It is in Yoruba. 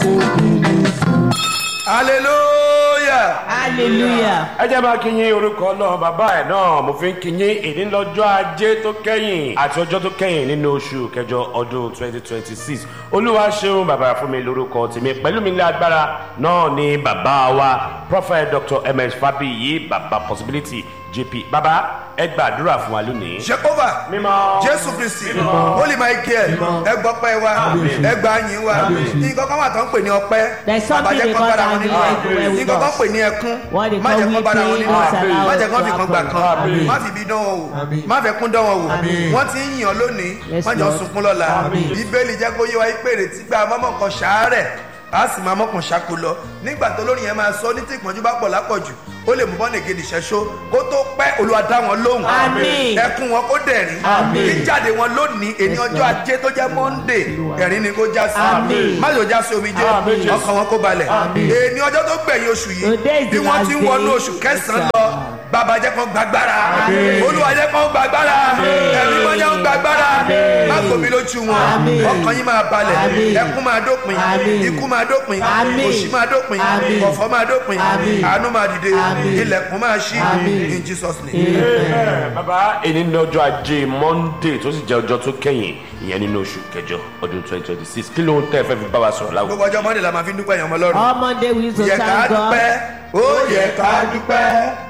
hallelujah. hallelujah. ẹ jẹ́ máa kí yín orúkọ náà bàbá ẹ̀ náà mo fi ń kí yín ìní lọ́jọ́ ajé tó kẹ́yìn àti ọjọ́ tó kẹ́yìn nínú oṣù kẹjọ ọdún 2026 olúwa ṣeun bàbá fún mi lórúkọ tèmi pẹ̀lú mi ní agbára náà ni bàbá wa prophet dr ms fabiyi bàbá possibility jp bàbá ẹ gbàdúrà fún wa lónìí. Jehovah Mímọ́. Jésù Kristi Holy Michael ẹ gbọ́ pẹ́ wa ẹ gbà yín wa nǹkan kan wà tó ń pè ní ọpẹ́ There's something Bàbá jẹ́ they kán call bára wọn that nínú we ẹ̀ like well with nǹkan kan us. pè ní ẹkún What they má call jẹ́ kán bára wọn weeping, nínú ẹ̀ allow má us jẹ́ kán to fi kan gbà happen. kan Àmín. má fi ibi dán wọn wò má fẹ́ kún dán wọn wò wọ́n ti ń yàn lónìí Yes, má jọ Lord. sunkún lọ́la Bíbélì jẹ́ kó yé wa pé èrètí gbà mọ́mọ́ kan ṣàárẹ̀ a sì máa mọ́kàn ṣáko lọ nígbà tó lórí yẹn máa sọ ní tí ìpọ́njú bá pọ̀ lápọ̀jù ó lè mú bọ́ọ̀nì gidi ṣẹ́ṣó kó tó pẹ́ Olúwa dá wọn lóhùn Àmín. ẹkún wọn kó dẹ̀rín Àmín. jíjáde wọn lónìí èní ọjọ́ ajé tó jẹ́ Monday ẹ̀rín ni kó já sí Àmín. má yóò já sí omi jẹ́ Àmín, Jésù. ọkàn wọn kó balẹ̀ Àmín. èní ọjọ́ tó gbẹ̀yìn oṣù yìí Today is bí the wọ́n last ti ń wọnú day. oṣù kẹsàn-án Yes, lọ sir. bàbá jẹ́ kán gbàgbára Àmín. Olúwa jẹ́ kán gbàgbára ẹ̀mí mọ́ jẹ́ kán gbàgbára má gbomi lójú wọn Àmín. ọkàn yín máa balẹ̀ Àmín. ẹkún máa dópin Àmín. ikú máa dópin Àmín. òṣì máa dópin Àmín. ọ̀fọ̀ máa dópin Àmín. àánú máa dìde Àmín. ilẹ̀kùn máa ṣí Àmín. in Jesus name. Amen. bàbá èyí ní ọjọ́ ajé monday tó sì jẹ́ ọjọ́ tó kẹ́yìn ìyẹn nínú oṣù kẹjọ ọdún 2026 kí ló ń tẹ́ ẹ fẹ́ fi bá wa sọ̀rọ̀ láwùjọ. gbogbo ọjọ́ Monday la máa fi ń dúpẹ́ yàn ọmọ lọ́rùn All Monday we used to yẹ ká thank God. dúpẹ́ ó yẹ ká dúpẹ́